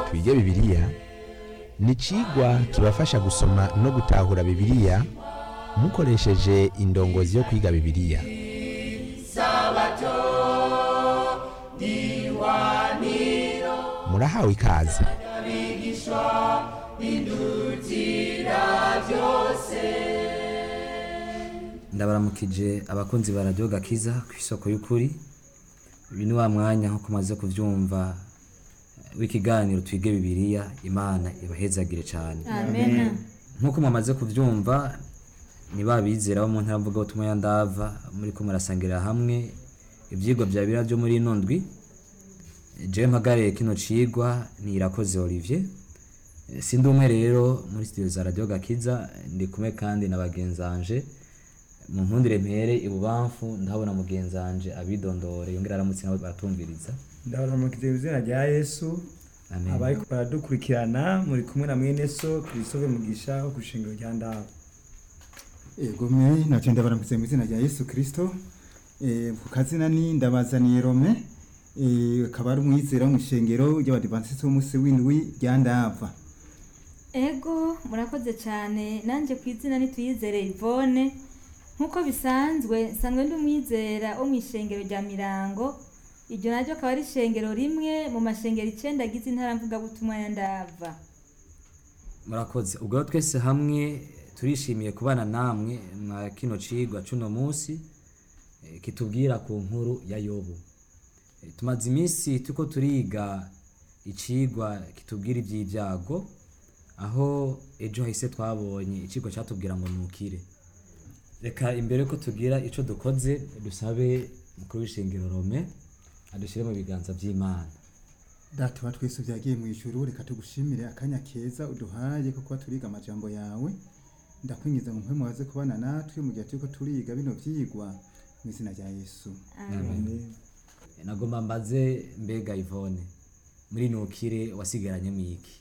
twige bibiliya ni icigwa kibafasha gusoma no gutahura bibiliya mukoresheje indongozi yo kwiga bibiliya murahawe ikaze ndabaramukije abakunzi ba radiyo gakiza ku isoko y'ukuri uyu ni wa mwanya nk'uko umaze kubyumva w'ikiganiro twige bibiliya imana ibahezagire cyane amena nk'uko mumaze kubyumva ni ba bizera bo mu ntara mvugabutumwa ya ndava muri ko murasangirira hamwe ibyigwa bya biriya byo muri ino ndwi jewe mpagariye kino cigwa ni irakoze olivier Eh, sindi umwe rero muri studio za radio gakiza ndi kumwe kandi na bagenzanje mu nkundire mpere ibubamfu ndahabona mugenzanje abidondore yongera aramutse nawe baratumviriza ndabaramukije mu izina rya yesu amen abari baradukurikirana muri kumwe na mwene so christophe mugisha wo ku ishingiro rya ndaba Ego me naje ndabaramutse mu izina rya Yesu Kristo eh ku kazina ni ndabazaniye Rome eh akaba ari umwizera mu ishengero ry'abadivantiste b'umunsi w'indwi rya Ndava ego murakoze cyane nanjye ku izina nituyizere Yvonne nk'uko bisanzwe nsanzwe ndi umwizera wo mu ishengero rya mirango iryo naryo akaba ari ishengero rimwe mu mashengero icenda agize intara mvugabutumwa ya ndava murakoze ubwo rero twese hamwe turishimiye kubana namwe mwa kino cigwa cuno munsi eh, kitubwira ku nkuru ya yobu Eh, tumaze iminsi turiko turiga icigwa kitubwira ivy'ibyago aho ejo hahise twabonye icigwa catubwira ngo nukire reka imbere ko tugira ico dukoze dusabe mukuru w'ishengero rome adushire mu biganza vy'imana data wa twese byagiye mu ijuru reka tugushimire akanya keza uduhaye ko kuba turiga amajambo yawe ndakwingiza ngo mpwe mubaze kubana natwe mu gihe turiko turiga bino vyigwa mu izina rya Yesu Amen. nagomba mbaze mbega ivone muri nukire wasigaranye mwiki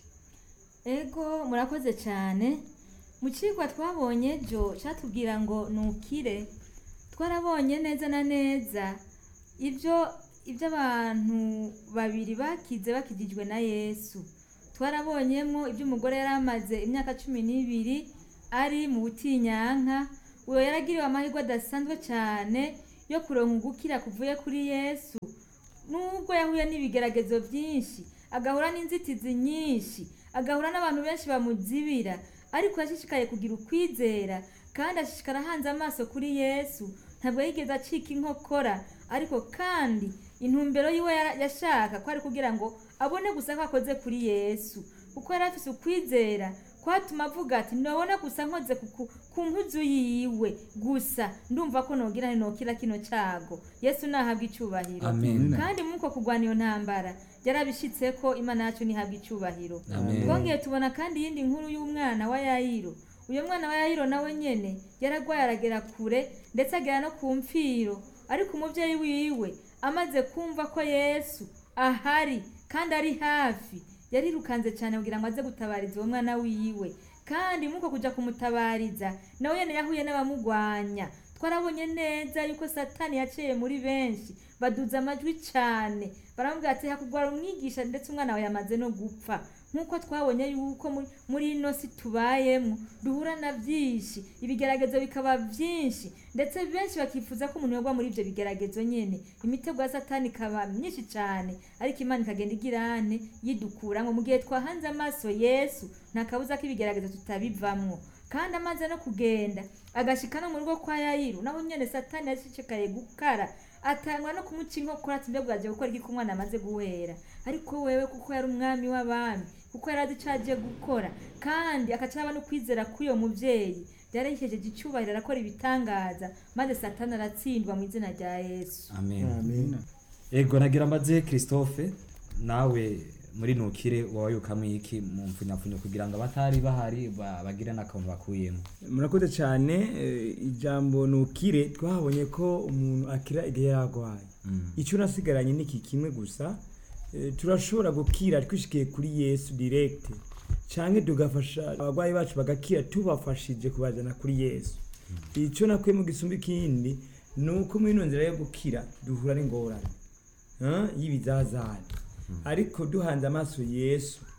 ego murakoze cyane mu kigwa twabonye ejo cyatubwira ngo nukire twarabonye neza na neza ibyo ibyo abantu babiri bakize bakijijwe na yesu twarabonyemo ibyo umugore yari amaze imyaka cumi n'ibiri ari mu butinyanka uwo yaragiriwe amahirwe adasanzwe cyane yo kuronka ugukira kuvuye kuri yesu nubwo yahuye n'ibigeragezo byinshi agahura n'inzitizi nyinshi agahura n'abantu benshi bamuzibira ariko yashishikaye kugira ukwizera kandi ashishikara ahanze amaso kuri yesu ntabwo yigeze acika inkokora ariko kandi intumbero yiwe yara- yashaka ko ari kugira ngo abone gusa ko akoze kuri yesu kuko yari afise ukwizera kwatuma avuga ati ndabona gusa nkoze ku- ku- ku mpuzu yiwe gusa ndumva ko nogira nokira kino cyago yesu nahabwa icyubahiro amen kandi muko kurwana iyo ntambara yarabishitse ko imana yacu ntihabwa icyubahiro amen twongeye tubona kandi iyindi nkuru y'umwana wa yayiro uyu mwana wa yayiro nawe nyene yaragwaye aragera kure ndetse agera no ku mfiro ariko umubyeyi wiwe amaze kumva ko yesu ahari kandi ari hafi yarirukanze cyane kugira ngo aze gutabariza uwo mwana wiwe kandi muko kuja kumutabariza nawe nyene yahuye n'abamugwanya twarabonye neza yuko satani yaciye muri benshi baduza amajwi cyane baramubwira ati hakugwara umwigisha ndetse umwana wawe yamaze no gupfa nk'uko twabonye yuko muri- muri ino si tubayemo duhura na byinshi ibigeragezo bikaba byinshi ndetse benshi bakifuza ko umuntu yagwa muri ibyo bigeragezo nyine imitego ya satani ikaba myinshi cyane ariko imana ikagenda igirane yidukuramo mu gihe twahanze amaso yesu nta kabuza ko ibigeragezo tutabivamwo kandi amaze no kugenda agashika no mu rugo kwa yayiru naho nyene satani yashishikaye gukara atangwa no kumuca inkokora ati mbega uraje gukora iki ko umwana amaze guhera ariko wewe kuko yari umwami w'abami kuko yari azi ico aje gukora kandi akaca aba no kwizera k'uyo muvyeyi yarayihejeje icyubahiro arakora ibitangaza maze satani aratsindwa mu izina rya yesu amen Amen. ego nagira mbaze christophe nawe muri nukire wabayukamwo iki mu mfunyapfunyo kugira ngo abatari bahari ba- bagire n'akantu bakuyemo murakoze cyane eh, ijambo nukire twahabonye ko umuntu akira igihe yarwaye Mm. icyo nasigaranye ni iki kimwe gusa eh, turashobora gukira twishikiye kuri yesu direct cyangwa tugafasha abarwayi bacu bagakira tubafashije kubajyana kuri yesu icyo nakuyemo gisumba ikindi ni uko muri ino nzira yo gukira duhura n'ingorane eh, y'ibizazane ariko duhanze amaso yesu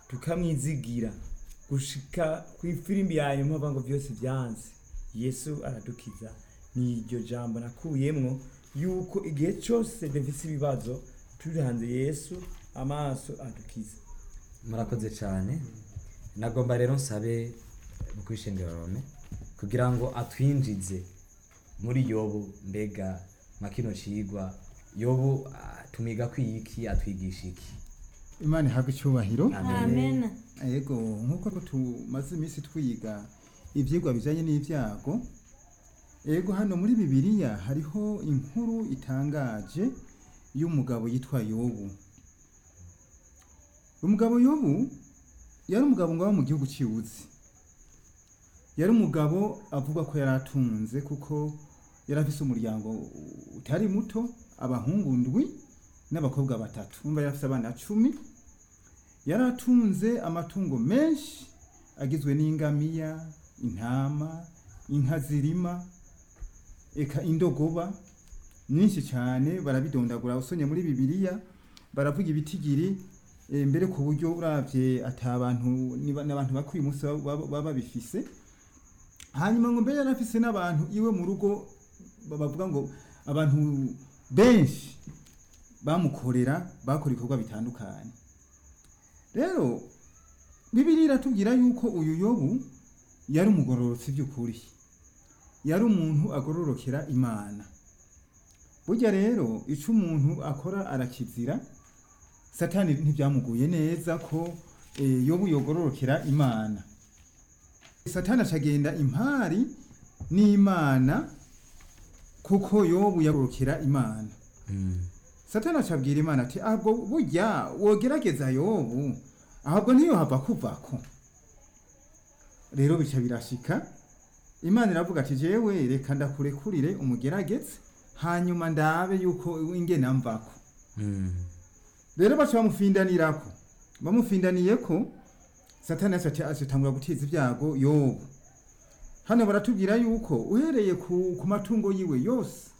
tukamwizigira gushika ku ifirimbi ya nyuma bavuga ngo byose byanze yesu aradukiza ni iryo jambo nakuyemwo yuko igihe cyose dufise ibibazo turi hanze yesu amaso adukiza murakoze cyane nagomba rero nsabe mu kwishengera rome kugira ngo atwinjize muri yobu mbega nka kino cigwa yobu ah, tumiga kwiki atwigisha iki imana ihabwe icyubahiro amen yego nk'uko tumaze iminsi twiga ibyigwa bijyanye n'ibyago yego hano muri bibiliya hariho inkuru itangaje y'umugabo yitwa yobu umugabo yobu yari umugabo ngo aba mu gihugu cy'iwuzi yari umugabo avuga ko yari atunze kuko yari afise umuryango utari muto abahungu ndwi n'abakobwa batatu umva yari afise abana cumi yari atunze amatungo menshi agizwe n'ingamiya intama inka zirima eka indogoba nyinshi cyane barabidondagura usonye muri bibiliya baravuga ibitigiri eh, mbere ku buryo uravye ata abantu niba- n'abantu bakuye umunsi baba- baba baba babifise hanyuma ngo mbere yari afise n'abantu iwe mu rugo bavuga ngo abantu benshi bamukorera bakora ibikorwa bitandukanye rero bibiri iratubwira yuko uyu yobu yari umugororotsi by'ukuri yari umuntu agororokera imana burya rero icyo umuntu akora arakizira satani ntibyamuguye neza ko eh, yobu yogororokera imana satani acagenda impari n'imana kuko yobu yagororokera imana satani acabwira imana ati ahubwo burya wogerageza yobu ahubwo ntiyohava kuvako rero bica birashika imana iravuga ati jewe reka ndakurekurire umugerageze hanyuma ndabe yuko ingena mvako rero baca bamufindanirako bamufindaniyeko satani yacu acitangura guteza ibyago yobu hano baratubwira yuko uhereye ku, ku matungo yiwe yose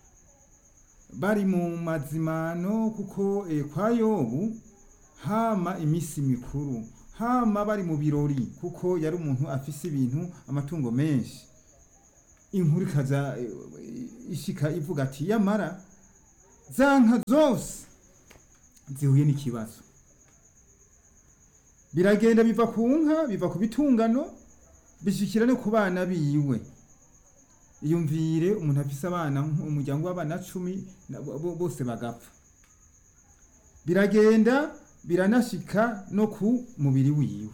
bari mu mazimano kuko eh, kwa yobu hama iminsi mikuru hama bari mu birori kuko yari umuntu afise ibintu amatungo menshi inkuru ikaza eh, ishika ivuga ati yamara za nka zose zihuye n'ikibazo biragenda biva ku nka biva ku bitungano bishikira no ku bana biwe iyumvire umuntu afise abana umuryango w'abana cumi na- bo- bo- bose bagapfa biragenda biranashika no ku mubiri wiwe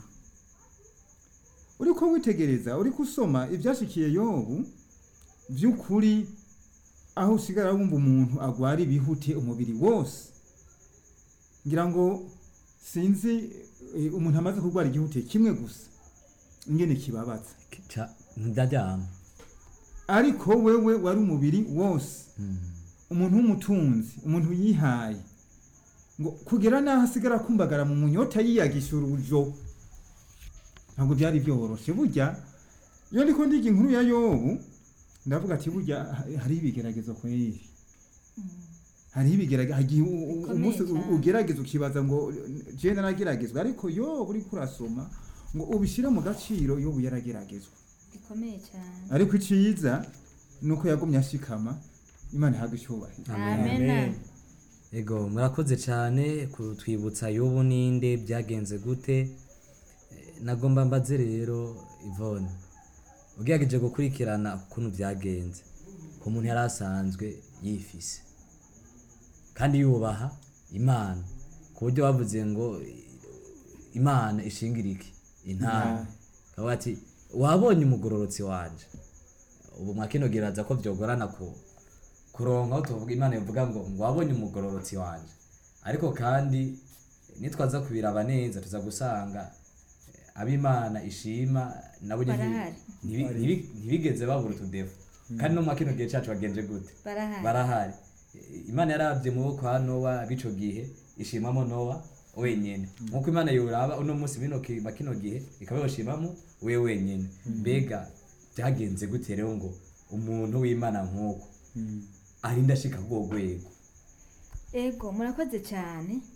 uriko witegereza uriko usoma ivyashikiye yobu vy'ukuri aho usigara wumva umuntu agwara ibihute umubiri wose ngira ngo sinzi eh, umuntu amaze kurwara igihute kimwe gusa ingene kibabaza Ca- ndaryama ariko wewe wari umubiri wose umuntu w'umutunzi umuntu yihaye ngo kugera n'aho asigara akumbagara mu munyota yiyagisha urujo ntabwo byari byoroshe burya iyo ndiko ndiga inkuru ya yobu ndavuga ati burya ha- hariho ibigeragezo kweri hariho ibigeragezo hagiye u- u- Bikomeye umunsi u- cyane. ugerageza ukibaza ngo je narageragezwa ariko yobu uriko urasoma ngo ubishire mu gaciro yobu yarageragezwa bikomeye cyane ariko iciza nuko yagumye ashikama imana ihabwa icyubahiro amen ego murakoze cyane kutwibutsa yobu ninde byagenze gute Eh, nagomba mbaze rero ivone ugerageje gukurikirana ukuntu byagenze ku muntu yari asanzwe yifise kandi yubaha imana ku buryo bavuze ngo eh, imana ishingira iki intama kavuga ati wabonye umugororotsi wanje ubu mwakinogeraza ko byogorana ku kuronka aho tuvuga imana ivuga ngo ngo wabonye umugororotsi wanje ariko kandi nitwaza kubiraba neza tuza gusanga eh, ab'imana ishima nabo nyene Barahari. ntibi- ntibi- ntibigeze babura utudefu kandi no mu kino gihe cacu bagenje gute barahari barahari Eh, imana yarabye mu maboko ya nowa b'ico gihe ishimamo nowa wenyene nkuko imana yoraba uno munsi bino ki- ba kino gihe ikaba yoshimamo we wenyene mbega byagenze gute rero ngo umuntu w'imana nk'uko arinda ashika k'urwo rwego ego murakoze cyane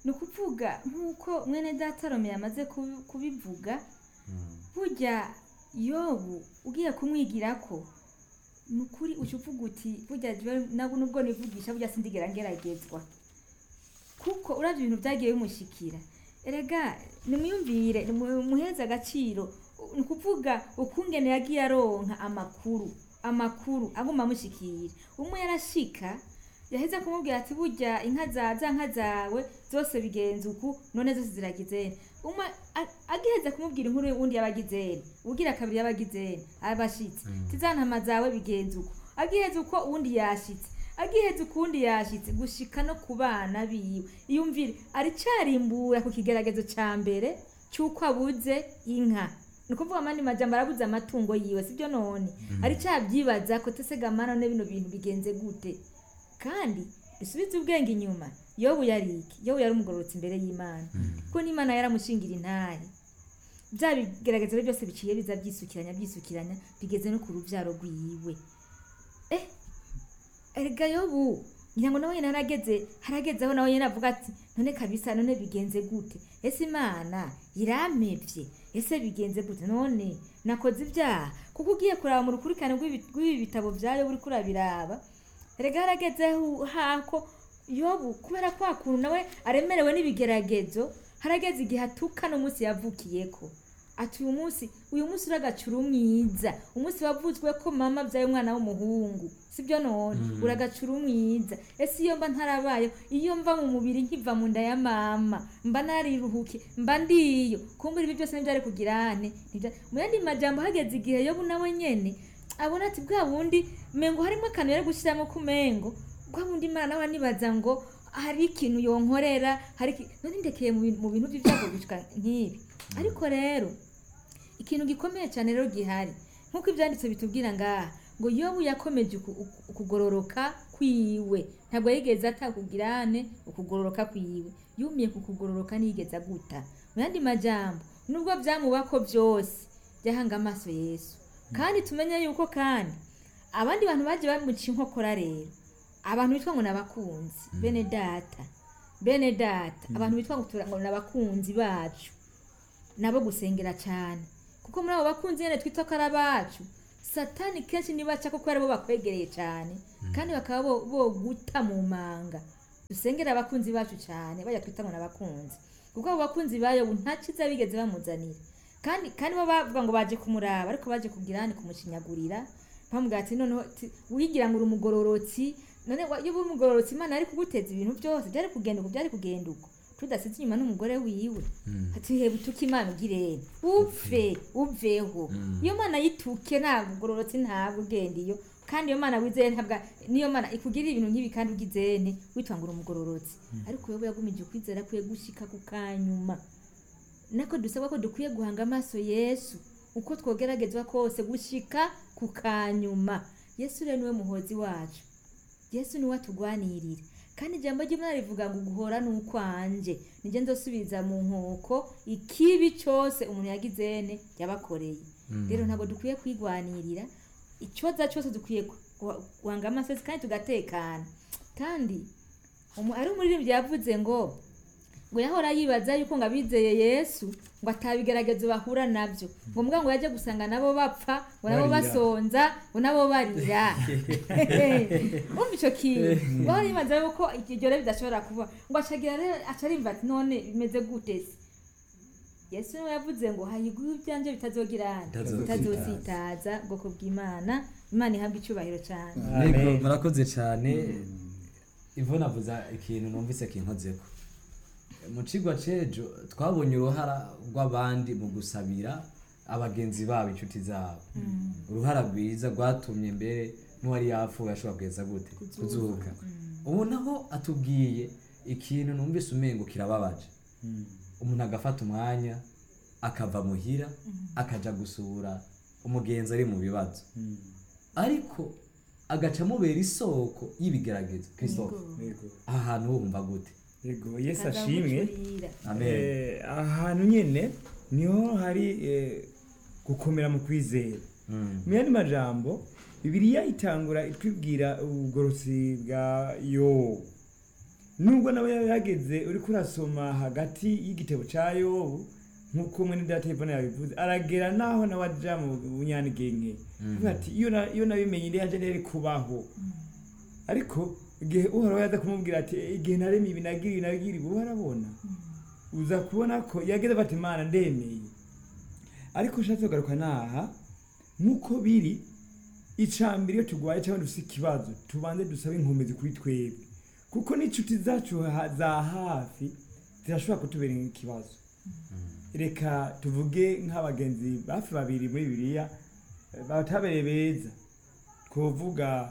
ni ukuvuga nk'uko mwene data Rome yamaze kubi- kubivuga burya yobu ugiye kumwigira ko ni ukuri uca uvuga uti burya jewe nabwo nubwo nivugisha burya sindigera ngeragezwa kuko uravye ibintu vyagiye bimushikira erega nimwiyumvire nimu- muheze agaciro ni ukuvuga ukungene yagiye aronka amakuru amakuru aguma amushikira umwe yarashika yaheza kumubwira ati burya inka za za nka zawe zose bigenza uku none zose ziragizene umwe a- agiheza kumubwira inkuru uwundi yabagizene ubugira kabiri yabagizene abashitse tizantama zawe bigenza uko agiheza uko uwundi yashitse agiheza ukundi yashitse gushika no ku bana biwe iyumvire aricarimbura ku kigeragezo ca mbere c'uko abuze inka ni ukuvuga amandi majambo arabuze amatungo yiwe sibyo none aricavyibaza ko tesega mana none bino bintu bigenze gute kandi dusubize ubwenge inyuma yobu yari iki yobu yari umugororotsi imbere y'imana kuko n'imana yaramushingira intahe bya bigerageza rero byose biciye biza byisukiranya byisukiranya bigeze no ku ruvyaro rwiwe eh erega yobu ngira ngo nawe nyene harageze haragezeho nawe nyene avuga ati none kabisa none bigenze gute ese imana irampevye ese bigenze gute none nakoze ibyaha kuko ugiye kuraba mu rukurikirane rw'ibi- rw'ibi bitabo vya yobu uriko urabiraba erega haragezeho hako yobu kubera kwa kuntu nawe aremerewe n'ibigeragezo harageze igihe atuka n'umunsi yavukiyeko ati uyu munsi uyu munsi uragacura umwiza umunsi wavuzwe ko mama abyaye umwana w'umuhungu sibyo none uragacura umwiza ese iyo mba ntarabayeho iyo mva mu mubiri nkiva mu nda ya mama mba nariruhuke mba ndiyo kumbura ibi byose ntibyari kugirane Ntibya- mu yandi majambo hageze igihe yobu nawe nyene abona ati bwa bundi mengo harimo akantu yari gushyiramo ku mengo bwa bundi imana nawe anibaza ngo hari ikintu yonkorera hari iki- none ndekeye mu bintu- mu bintu by'ibyago gushika nk'ibi ariko rero ikintu gikomeye cyane rero gihari nk'uko ibyanditse bitubwira ngaha ngo yobu yakomeje uku- uku- ukugororoka kwiwe ntabwo yigeze atakugirane ukugororoka kwiwe yumiye ku kugororoka ntiyigeze aguta mu yandi majambo nubwo byamubako byose byahanga amaso yesu kandi tumenye yuko kandi abandi bantu bagiye bamuca inkokora rero abantu bitwa ngo ni abakunzi bene data bene data abantu bitwa ngo tura- ngo ni abakunzi bacu nabo gusengera cyane kuko muri abo bakunzi nyine twita ko ari abacu satani kenshi nibaca kuko aribo bakwegereye cyane kandi bakaba bo- boguta mu manga dusengera abakunzi bacu cyane bajya twita ngo ni abakunzi kuko abo bakunzi bayo nta cyiza bigeze bamuzanira kandi kandi bo bavuga ngo baje kumuraba ariko baje kugira ni kumushinyagurira bamubwira ati noneho ti- wigira ngo uri umugororotsi none wa- iyo uri umugororotsi imana yari kuguteza ibintu byose byari kugenda uko byari kugenda uko tudasize inyuma n'umugore wiwe ati heba utuke imana ugirene upfe uveho iyo mana yituke ntabwo ugororotse ntabwo ugenda iyo kandi iyo mana wizeye ntabwo niyo mana ikugirira ibintu nk'ibi kandi ugizene witwa ngo uri umugororotsi ariko wowe yagumije ukwizera kwiye gushika ku kanyuma nako dusabwa ko dukwiye guhanga amaso yesu uko twogeragezwa kose gushika ku kanyuma yesu rero niwe muhozi wacu yesu niwe atugwanirira kandi ijambo ry'imana rivuga ngo guhora ni ukwanje nijye nzosubiza mu nkoko ikibi cyose umuntu yagizene yabakoreye rero ntabwo dukwiye kwigwanirira icyoza cyose dukwiye gu- gu- guhanga amaso kandi tugatekana kandi umu- ari umuririmbyi yavuze ngo ngo yahora yibaza yuko ngo abizeye yesu ngo atabigeragezo bahura nabyo ngo mbwa ngo yajye gusanga nabo bapfa ngo nabo Barira. basonza ngo nabo barira umva icyo kintu ngo yahora yibaza yuko iryo rero bidashobora kuba ngo acagira rero aca arimva ati none bimeze gute se yesu niwe yavuze ngo hayiguhe ibyanjye bitazogirana Bitazositaza. bitazositaza ubwoko bw'imana imana ihabwa icyubahiro cyane Yego, Amen. murakoze cyane ivona avuza ikintu numvise kinkozeko mu cigwa c'ejo twabonye uruhara rw'abandi mu gusabira abagenzi babo inshuti zabo uruhara rwiza rwatumye mbere n'uwari yapfuye ashobora kugeza gute kuzuka ubu naho atubwiye ikintu numvise umengo kirababaje umuntu agafata umwanya akava muhira akaja gusura umugenzi ari mu bibazo ariko agaca amubera isoko y'ibigeragezo kw'isoko Yego. aha hantu wumva gute Yego, yesu ashimwe Azamucurira. amen Eh, ahantu nyene niho hari eh, gukomera mu kwizera Mm. mu yandi majambo bibiliya itangura itwibwira ubugorosi bwa yobu nubwo nawe yaba yageze uriko urasoma hagati y'igitabo ca yobu nk'uko mwene data Yvonne yabivuze aragera naho nawe aja mu bunyanigenge avuga ati iyo na- iyo nabimenye ndi yanje ntiyari kubaho ariko igihe uhoraho yaza kumubwira ati "Eh, igihe naremye ibi nagira ibi nagira ibi uba arabona uza kubona ko yageze bati imana ndemeye ariko ushatse kugaruka naha nk'uko biri icambere iyo turwaye cyangwa dufite ikibazo tubanze dusabe inkomezi kuri twebwe kuko n'inshuti zacu ha- za hafi zirashobora kutubera ikibazo reka tuvuge nk'abagenzi bafi babiri muri bibiliya eh, batabereye beza twovuga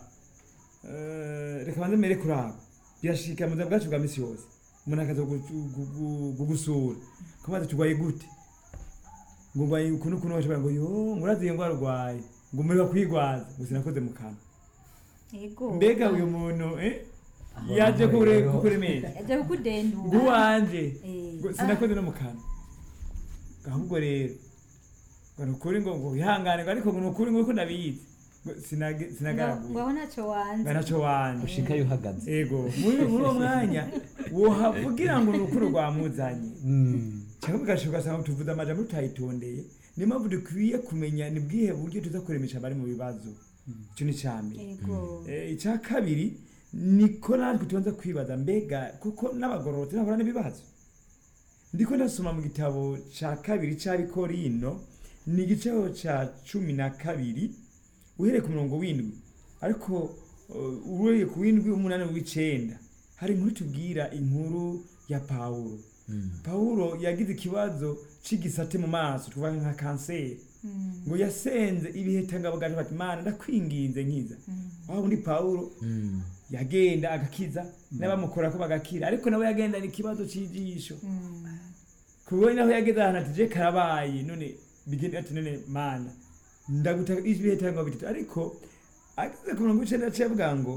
eh, reka banze mere kuri abo birashika mu buzima bwacu bwa misi yose umuntu akaza kugu- kugu- kugusura kumaze turwaye gute ngo ngwaye ukuntu ukuntu bashobora ngo yo nguraziye ngo arwaye ngo muri kwigwaza ngo sinakoze mu kanwa Ego. mbega uyu muntu eh Aho yaje naho kure rero- kukuremesha Yaje kukudendura. nguwanje Eh. ngo sinakoze no mu kanwa ahubwo rero ngo nukuri ngo ngo wihangane ngo ariko ngo nukuri ngo uko ndabizi ngo sinage- Ngo sinagaraguye ngo aho ntacyo wanze. ngo naco wanje ushikayo uhagaze ego muri muri uwo mwanya wohavugira ngo nukuri rwamuzanye cyangwa ugasha ugasanga tuvuze amajambo tutayitondeye niyo mpamvu dukwiye kumenya ni bwihe buryo tuza kuremesha abari mu bibazo icyo ni icya mbere Ego. Eh, icya kabiri niko natwe tubanza kwibaza mbega kuko n'abagororotsi nahura n'ibibazo ndiko ndasoma mu gitabo cya kabiri cy'abikorino ni igice cya cumi na kabiri uhereye ku murongo w'indwi ariko uh, uhereye ku w'indwi umunani w'icenda hari inkuru tubwira inkuru ya pawulo pawulo yagize ikibazo c'igisate mu maso tuvuga nka kanseri Mm. ngo yasenze ibiheta bwaje bati mana ndakwinginze nkiza aho undi pawulo yagenda agakiza n'abamukora ko bagakira ariko nawe yagendana ikibazo cy'ijisho Mm. kuwe naho yageze ahantu ati je karabaye none bigenda ati none mana ndagutaka ibiheta ngo bitatu ariko ageze ku murongo w'icenda aciye avuga ngo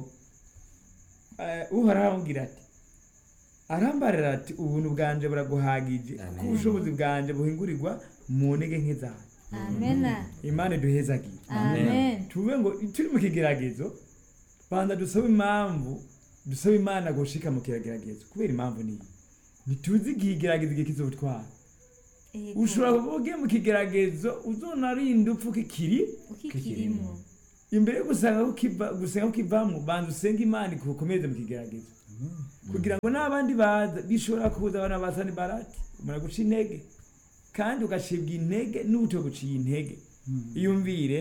eh, uhoraho aramubwira ati arambarira ati ubuntu bwanje buraguhagije kuko Amen. ubushobozi bwanje buhingurirwa mu ntege nke zawe Amena. imana iduhezagiye Amen. tuvuge ngo turi mu kigeragezo banza dusabe impamvu dusabe imana gushika mu kigeragezo kubera impamvu niyi ntituzi igihe igeragezo igihe kizotwara Ego. ushobora kuba ugiye mu kigeragezo uzonarinda upfa kikiri Ukikirimo. imbere yo gusanga ko kiva- gusenga ko kivamo banza usenge imana ikukomeze mu kigeragezo kugira ngo n'abandi baza bishobora kuza abana bazana barati umara guca intege kandi ugacibwa intege n'ubuto guciye intege iyumvire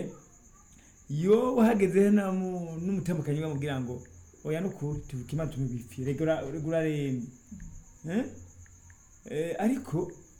iyo uhageze na mu- n'umutamukanyi bamubwira ngo oya nukuri tuvuke imana tumubipfire regura regura remye Eh? Eh, ariko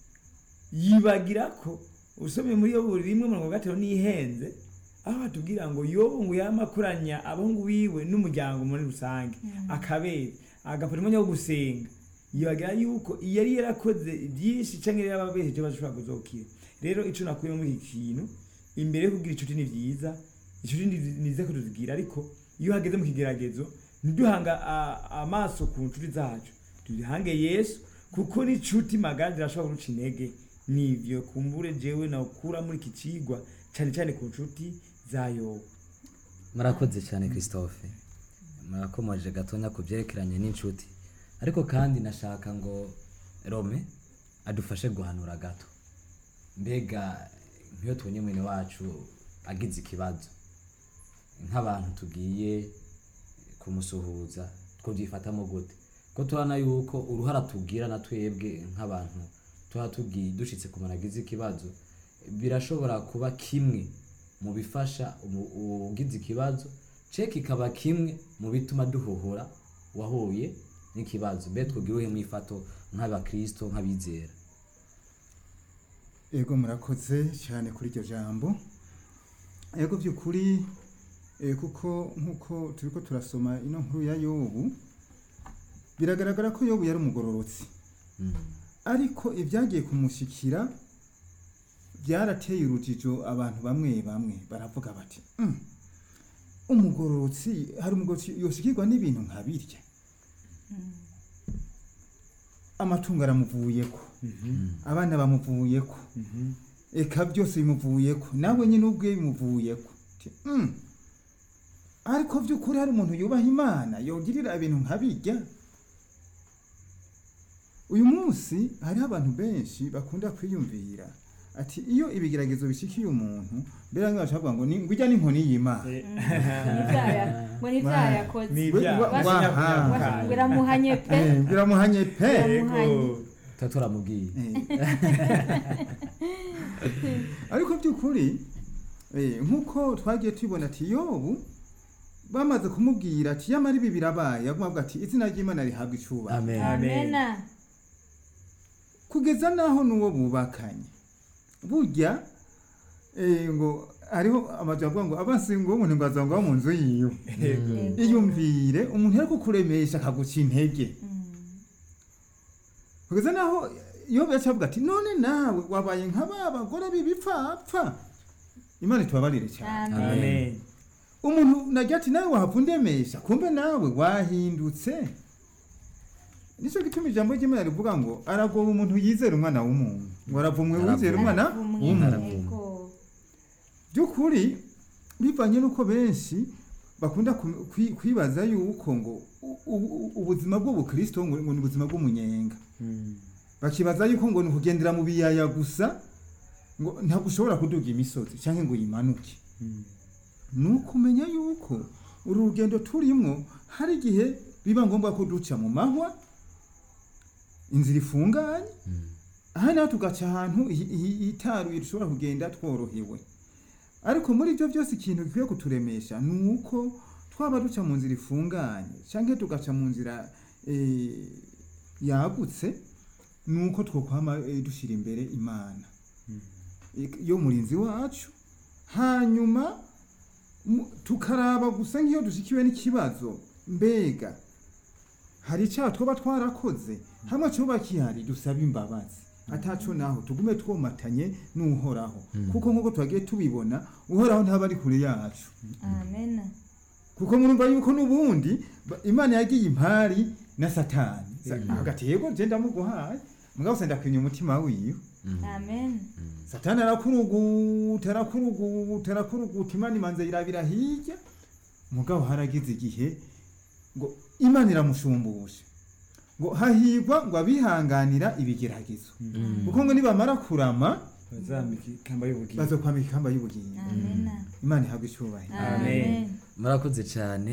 yibagira ko usomye muri yo buri rimwe mirongo gatanu n'ihenze aho batubwira ngo yobu ngo yamakuranya abahungu biwe n'umuryango muri rusange akabera agafata umwanya wo gusenga yibagira yuko yari yarakoze byinshi cyangwa yari yarababeheje bashobora kuzokira rero ico nakuye muri iki kintu imbere yo kugira inshuti ni byiza inshuti ni ni nziza ko tuzigira ariko iyo hageze mu kigeragezo ntiduhanga a- amaso ku nshuti zacu tuzihange yesu kuko n'inshuti magara zirashobora guca intege nivyo kumbure jewe nawukura muri iki cigwa cyane cyane ku nshuti za yobu murakoze cyane christophe murakomeje gatonya ku byerekeranye n'inshuti ariko kandi nashaka ngo rome adufashe guhanura gato mbega nk'iyo tubonye mwene wacu agize ikibazo nk'abantu tugiye kumusuhuza twabyifatamo gute ko tubona yuko uruhara tubwira na twebwe nk'abantu tuba tugiye dushitse ku muntu agize ikibazo birashobora kuba kimwe mu bifasha umu- ugize ikibazo ceki ikaba kimwe mu bituma duhohora wahuye n'ikibazo mbe twubwire uhe mwifato nk'abakristo nk'abizera ego murakoze cyane kuri iryo jambo ego by'ukuri eh, kuko nk'uko turi ko turasoma ino nkuru ya yobu biragaragara ko yobu yari umugororotsi Mm. ariko ibyagiye kumushyikira byarateye urujijo abantu bamwe bamwe baravuga bati "Mm, umugororotsi hari umugororotsi yoshikirwa n'ibintu nka birya amatungo aramuvuyeko abana bamuvuyeko eka byose bimuvuyeko nawe nyine ubwe bimuvuyeko Ti, "Mm, ariko by'ukuri hari umuntu yubaha imana yogirira ibintu nka birya uyu munsi hariho abantu benshi bakunda kwiyumvira ati iyo ibigeragezo bishikiye umuntu mbere bamwe bashobora kuvuga ngo ni ngwijya n'inkoni y'imana N'ivyaya- ngo n'ivyaha yakoze ni We- ibyaha wa- wa- by'inyakunyakanya. ngo iramuhanye pe Eh, biramuhanye pe Biramuhanye. tuba turamubwiye Eh. ariko by'ukuri eh, nk'uko twagiye tubibona ati yobu bamaze kumubwira ati yamara ibi birabaye aguma avuga ati izina ry'imana rihabwa icubahiro amen amena kugeza n'aho n'uwo bubakanye burya eh, ngo hariho amajambo avuga ngo abansi ngo umuntu ngo azangwa mu nzu yiwe Yego. Yego. iyumvire umuntu ari kukuremesha akaguca intege kugeza n'aho iyo yaca avuga ati none nawe wabaye nka ba bagore b'ibipfapfa imana itubabarire cyane amen amen umuntu nagira ati nawe wahava undemesha kumbe nawe wahindutse nicyo gituma ijambo ry'imana rivuga ngo aragoba umuntu yizera umwana w'umuntu ngo aravumwe wizera umwana w'umuntu Yego. by'ukuri bivanye n'uko benshi bakunda ku- kwi- kwibaza yuko ngo u- u- ubuzima bw'ubukristo ngo ngo ni ubuzima bw'umunyenga bakibaza yuko ngo ni ukugendera mu biyaya gusa ngo ntabwo ushobora kuduga imisozi cyangwa ngo uyimanuke ni ukumenya yuko uru rugendo turimo hari igihe biba ngombwa ko duca mu mahwa inzira ifunganye aha naho tugaca ahantu hi- hi- hitaruye dushobora kugenda tworohewe ariko muri ibyo byose ikintu gikwiye kuturemesha ni uko twaba duca mu nzira ifunganye cyangwa tugaca mu nzira eh, yagutse ni uko twokwama eh, dushyira imbere imana Ik- yo murinzi wacu hanyuma mu- tukaraba gusa nk'iyo dushyikiwe n'ikibazo mbega hari icyaha twaba twarakoze hamwe cyoba kihari dusaba imbabazi ataco naho tugume twomatanye n'uhoraho kuko nk'uko twagiye tubibona uhoraho ntaba ari kure yacu amena kuko murumva yuko n'ubundi ba- imana yagiye impari na satani Sa- hagati yego je ndamuguhaye mugabo se ndakwimye umutima wiwe amen satani arakuruguta arakuruguta arakuruguta imana imanza yirabira hirya mugabo haragize igihe ngo imana iramushumbusha ngo hahigwa ngo abihanganira ibigeragezo kuko ngo nibamara kurama bazambika ikamba y'ubugingo bazokwambika ikamba y'ubugingo amena imana ihabwa icyubahiro amen murakoze cyane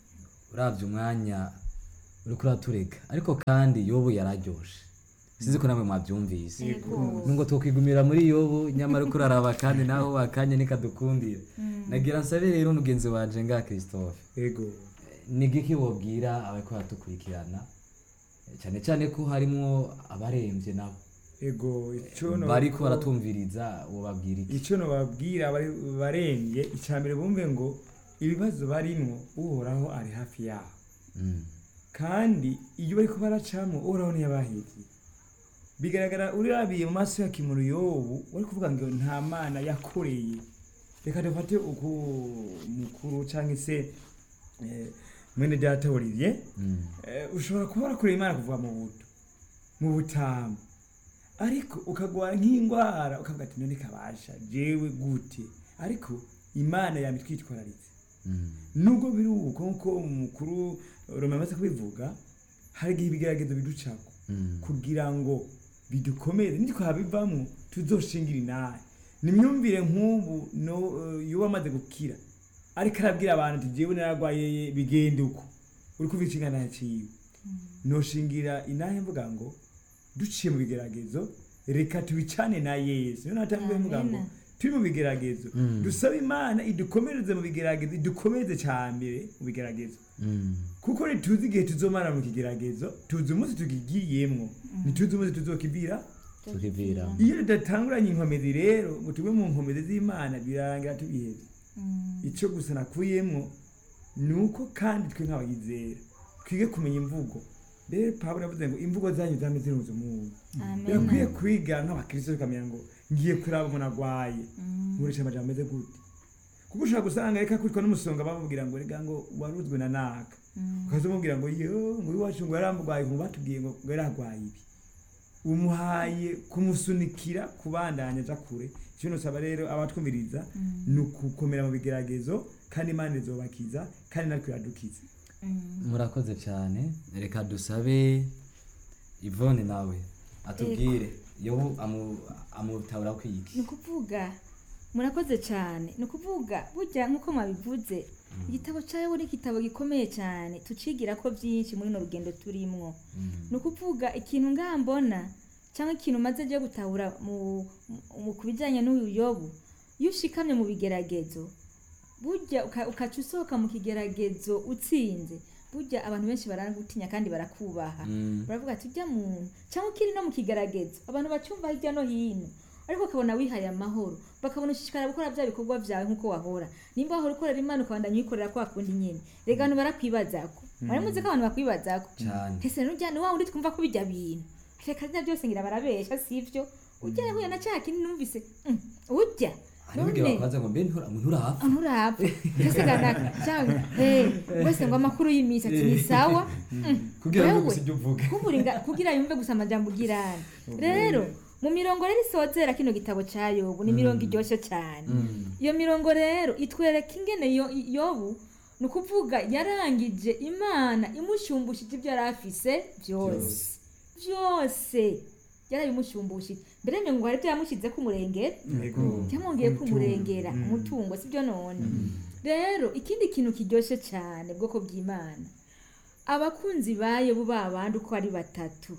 urabye umwanya uri kuratureka ariko kandi yobu yararyoshe sinzi ko namwe mwabyumvise Yego. nubwo twakwigumira muri yobu nyamara uko uraraba kandi naho akanya nikadukundira nagira nsabe rero mugenzi wanje nga christophe yego ni giki wobwira abariko baradukurikirana cyane cyane ko harimwo abarembye nabo yego icyo no bariko baratumviriza wobabwira iki icyo nobabwira bari barembye icya mbere bumve ngo ibibazo barimwo uhoraho ari hafi yabo Mm. kandi iyo bariko baracamo uhoraho ntiyabahiriye bigaragara urabiye mu maso ya kimuntu yobu wari kuvuga ngo nta mana yakoreye reka dufate uku mukuru cyangwa se eh, mwene data olivier Mm. Eh, ushobora kuba warakoreye imana kuva mu buto mu butamu ariko ukagwara nk'indwara ukavuga ati none kabasha jewe gute ariko imana yaba itwitwararitse Mm. nubwo biri uko nkuko umukuru roma amaze kubivuga hari igihe ibigeragezo biducako Mm. kugira ngo bidukomere nitwabivamo tuzoshingira inahe nimyumvire nk'ubu no eh, yoba amaze gukira ariko arabwira abantu ati jewe naragwaye bigende uko uri kuva inshingano ciwe noshingira inahe mvuga ngo duciye mu bigeragezo reka tubicane na yesu niyo natangiye mvuga ngo Amina. turi mu bigeragezo Mm. dusabe imana idukomereze mu bigeragezo idukomeze cyambere mu bigeragezo Mm. kuko ntituzi igihe tuzomara mu kigeragezo tuzi umunsi tugigiyemwo ntituzi umunsi tuzokivira tukivira iyo tudatanguranye inkomezi rero ngo tube mu nkomezi z'imana birarangira tubiheze icyo gusa nakuyemwo ni uko kandi twe nk'abayizera twige kumenya imvugo rero pawulo yavuze ngo imvugo zanyu zame zirunze umuntu birakwiye amena kwiga nk'abakristo tukamenya ngo ngiye kuraba umuntu agwaye nkoresha amajambo ameze gute kuko ushobora gusanga reka kwitwa n'umusonga bamubwira ngo rega ngo waruzwe na naka ukaza umubwira ngo yo ngo iwacu ngo yaramurwaye ngo batubwiye ngo ngo yararwaye ibi umuhaye kumusunikira kubandanya aja kure icyo nosaba rero abatwumviriza ni ukukomera mu bigeragezo kandi imana izobakiza kandi natwe iradukiza murakoze cyane reka dusabe ivone nawe atubwire yobu amu- amutahura ko iki ni ukuvuga murakoze cyane ni ukuvuga burya nk'uko mwabivuze igitabo cyawe ni igitabo gikomeye cyane tucigira ko byinshi muri runo rugendo turimwo ni ukuvuga ikintu ngaha mbona cyangwa ikintu umaze ryo gutahura mu, mu, ku bijyanye n'uyu yobu iyo ushikamye mu bigeragezo burya uka- ukaca usohoka mu kigeragezo utsinze burya abantu benshi baragutinya kandi barakubaha Mm. baravuga ati ujya muntu cyangwa ukiri no mu kigeragezo abantu bacyumva hirya no hino ariko bakabona wihaye amahoro bakabona ushishikara gukora bya bikorwa byawe nk'uko wahora nimba wahora ukorera imana ukabandanya uyikorera kwa kundi nyine rega abantu barakwibazako bari muzi ko abantu bakwibazako cyane ese nujya ni wa wundi twumva ko bijya bintu reka rya byose ngira barabesha sivyo ujya yahuye na cya kindi numvise mm, ujya hari n'igihe bakubaza ngo mbe ntura- nturapfa nturapfa ndasigana cyangwa eh wese ngo amakuru y'iminsi ati ni sawa Mm, kugira ngo wewe, gusa ibyo uvuga kuburinga kugira yumve gusa amajambo ugirana rero mu mirongo rero isozera kino gitabo cya yobu ni mirongo iryoshye cyane iyo mirongo rero itwereka ingene yo- yobu ni ukuvuga yarangije imana imushyumbushije ibyo yari afise byose byose yarabimushyumbushije mbere ngo hari ibyo yamushyize ku murengera byamwongeye kumurengera umutungo sibyo none rero ikindi kintu kiryoshye cyane bwoko bw'imana abakunzi ba yobu babandi uko ari batatu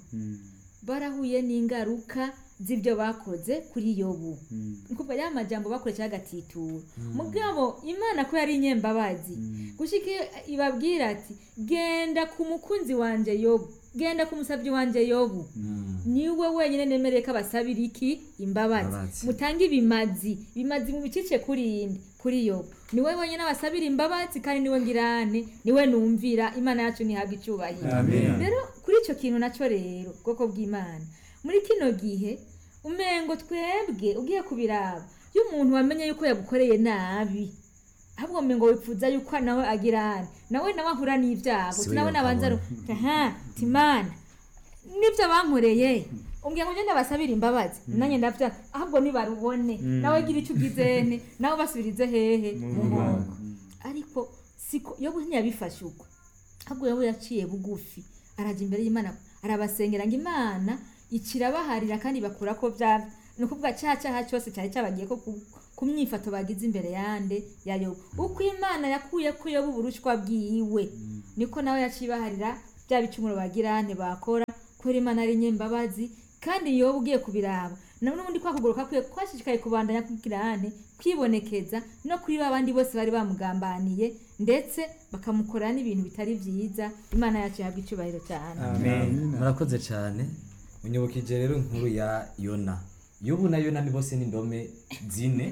barahuye n'ingaruka z'ibyo bakoze kuri yobu ni ukuvuga ya majambo bakoresha agatitura mugabo imana ko yari inyembabazi gushika iyo ibabwira ati genda ku mukunzi wanje yobu genda ku musabyi wanje yobu niwe wenyine nemereye ko abasabira iki imbabazi Imbabazi. mutange ibimazi bimazi mu bicice kuri indi kuri yobu niwe wenyine abasabira imbabazi kandi niwe ngirane niwe numvira imana yacu ntihabwa icyubahiro Amen. rero kuri icyo kintu nacyo rero bwoko bw'imana muri kino gihe umengo twebwe ugiye kubiraba iyo umuntu wamenye yuko yagukoreye nabi ahubwo umengo wipfuza yuko nawe agirane nawe nawe ahura n'ibyago Si we nawe nabanza yokabona. aha timana nibyo bankoreye umbwira ngo ngende basabire imbabazi nanjye ndavya ahubwo nibarubone nawe gira icyo ugizene nawe basubirize hehe mu nkoko ariko siko yo ntiyabifashe uko ahubwo yobu yaciye bugufi arajya imbere y'imana arabasengera ngo imana ikirabaharira kandi bakura ko bya ni ukuvuga cya cyaha cyose cyari cyabagiye ko ku, ku myifato bagize imbere yande ya yobu uko imana yakuye ko yobu uburushwa bwiwe niko nawe yacibaharira bya bicumuro bagirane bakora kubera imana ari nyembabazi kandi yobu ugiye kubiraba na n'ubundi kwa kuguruka kwiye kwashishikaye kubandanya kwikirane kwibonekeza no kuri ba bandi bose bari bamugambaniye ndetse bakamukorera n'ibintu bitari byiza imana yacu yahabwa icyubahiro cyane amen murakoze cyane unyibukije rero inkuru ya yona yobu na yona ni bose n'indome zine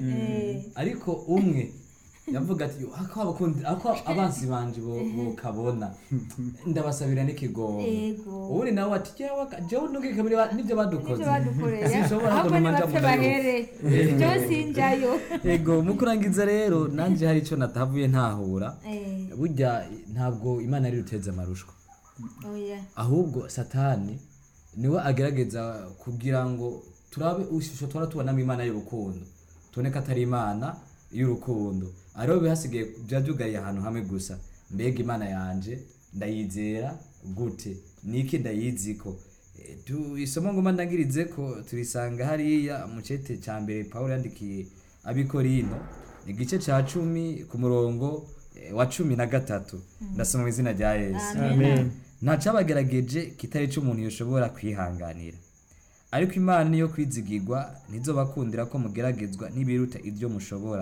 ariko umwe yavuga ati "Yo, ako abakundi ako abansi banje bo bokabona ndabasabira n'ikigomba Ego. ubundi nawe ati jewe ka- jewe nubwo kabiri ba- nibyo badukoze nibyo badukoreye Sinshobora ahubwo kuguma nja nibapfe mu nayo. bahere ibyo sinjayo ego mu kurangiza rero nanjye hari icyo natavuye ntahura Eh, burya ntabwo imana ari ruteze amarushwa oya ahubwo satani niwe agerageza kugira ngo turabe ishusho twara tubonamo imana y'urukundo tubone ko atari imana y'urukundo ariho bihasigaye byaba byugariye ahantu hamwe gusa mbega imana yanje ndayizera gute niki ndayiziko Eh, tu- isomo ngoma ndangirize ko turisanga hariya mu cete cya mbere pawulo yandikiye abikorino igice cya cumi ku murongo eh, wa cumi na gatatu ndasoma mu izina rya yesu amen ntacabagerageje kitari cyo umuntu yoshobora kwihanganira ariko imana niyo kwizigirwa ntizobakundira ko mugeragezwa n'ibiruta ibyo mushobora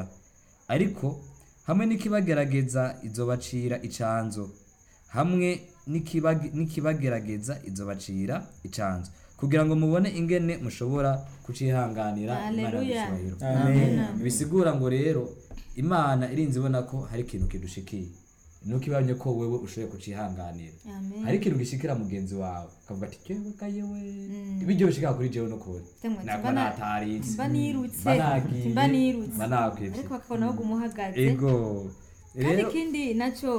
ariko hamwe n'ikibagerageza izobacira icanzo hamwe n'ikibag- n'ikibagerageza izobacira icanzo kugira ngo mubone ingene mushobora kucihanganira Imana Haleluya. y'ubushobozi. amen bisigura ngo rero imana irinze ibona ko hari ikintu kidushikiye nuko ibonye ko wewe ushoboye kucihanganira amen hari ikintu gishikira mugenzi wawe ukavuga ati jewe ga yewe ibyo bishikira kuri jewe no kuri Temwe, nako mba na- nataritse mba nirutse mba nagiye mba nirutse mba nakwivye ariko bakabona aho umuhagaze ego kandi rero ikindi nacyo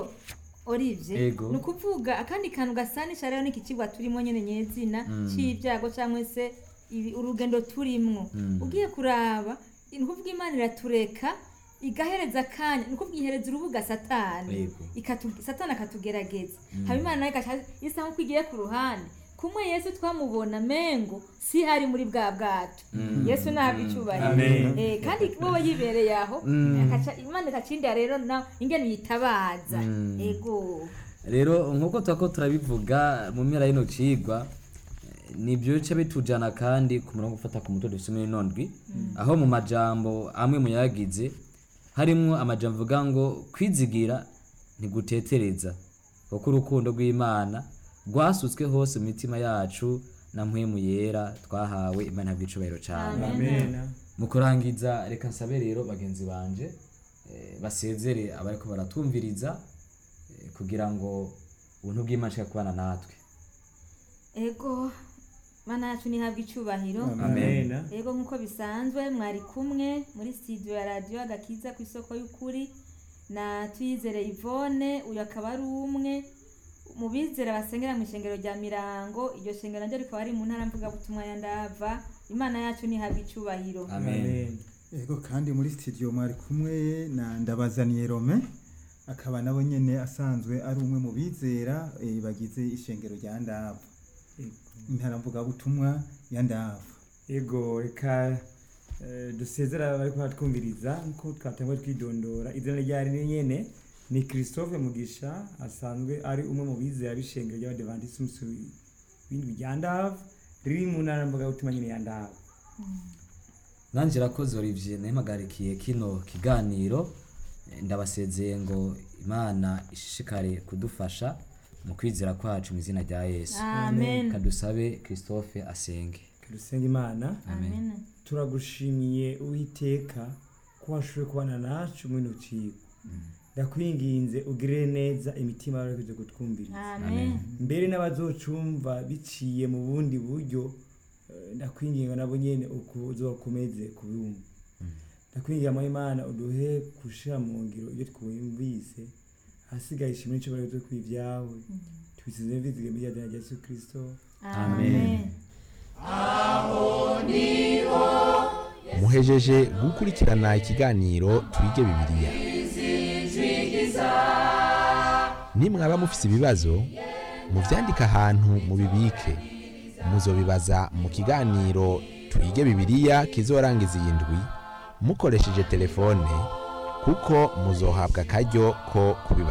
orivye Ego. ni ukuvuga akandi kantu gasanisha rero n'iki kigwa turimo nyene nyezina c'ibyago cyangwa se ibi- urugendo turimwo ugiye kuraba ni ukuvuga imana iratureka igahereza akanya ni ukuvuga ihereza urubuga satani Yego. ikatu- satani akatugerageza haba imana nayo igaca isa nk'uko igiye ku ruhande kumwe yesu twamubona mengo si hari muri bwa bwato yesu ntabwo icyubahiro Amen. Eh, kandi wowe yibereye aho akaca- imana ikacindira rero na ingene uyitabaza ego rero nk'uko turako turabivuga mu mpera y'ino cigwa eh, nibyo bice bitujana kandi ku murongo ufata ku mutwe dufise muri ino ndwi aho mu majambo amwe mu yagize harimwo amajambo avuga ngo kwizigira ntigutetereza kuko urukundo rw'imana rwasutswe hose mu mitima yacu na mpwemu yera twahawe imana bw'icubahiro cane amen mu kurangiza reka nsabe rero bagenzi banje eh, basezere abariko baratumviriza eh, kugira ngo ubuntu bw'imana nshaka kubana natwe ego mana yacu nihabwa icyubahiro amen ego nk'uko bisanzwe mwari kumwe muri studio ya radiyo agakiza ku isoko y'ukuri na tuyizere ivone uyu akaba ari umwe mu bizera basengera mu ishengero rya mirango iryo shengero naryo rikaba ari mu ntara mvugabutumwa ya ndava imana yacu nihabwa icyubahiro amen Ego kandi muri studio mwari kumwe na Ndabazaniye Rome akaba nabo nyene asanzwe ari umwe mu bizera eh, bagize ishengero rya Ndava. Intara mvuga butumwa ya Ndava. ego reka eh, dusezera bari kuhatwumviriza nkuko twatanguye twidondora izina ryari ni nyene ni christophe mugisha asanzwe ari umwe mu bizera b'ishengero ry'abadivantisi w'indwi rya ndava riri mu ntara mvugabutumwa nyene ya ndava nanje rakoze olivier nahimagarikiye kino kiganiro Eh, ndabasezeye ngo imana ishishikare kudufasha mu kwizera kwacu mu izina rya yesu amen kadusabe christophe asenge dusenga imana amen turagushimiye uwiteka ko washoboye kubana nacu muri ino cigwa ndakwinginze ugirire neza imitima y'abarikuze kutwumviriza amen mbere n'abazocumva biciye mu bundi buryo eh, ndakwinginga nabo nyene uzokomeze kubumva ndakwinginga mu imana uduhe gushira mu ngiro ibyo twumvise hasigaye ishimwe n'icyubahiro byo kw'ibyawe tubisize mvizige muri rya Yesu Kristo amen muhejeje gukurikirana ikiganiro twige bibiliya nimwaba mufise ibibazo muvyandike ahantu mubibike muzobibaza mu kiganiro twige bibiliya kizorangiza iyi ndwi mukoresheje telefone kuko muzohabwa akaryo ko kubibaza